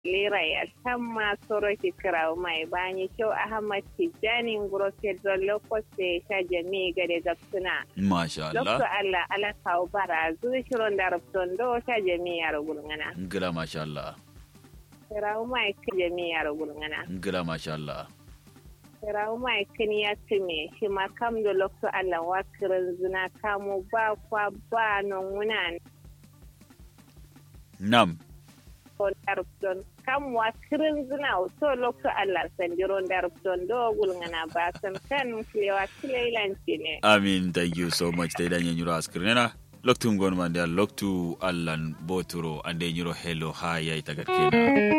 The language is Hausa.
lera ya tamma soro kirawo mai bani kyau ahmad tijjani nguro pedro lokoste ta jami gade gapsuna masha lokto Allah allah ala kawo bara zuri shiron da rubton do ta jami yaro gulngana ngila masha Allah kirawo mai ka jami yaro gulngana ngila masha Allah kirawo mai kan ya tume shi ma kam da lokto allah wa kirin zina kamu ba kwa ba non wunan nam darupton kam wa kirin zina so lokto allah sandiron darupton do gulngana ba san kan kilewa kilailanci ne amin thank you so much ta idan yanyuro askirnena loktu ngon mande loktu allan boturo ande nyuro hello ha yayi tagat kena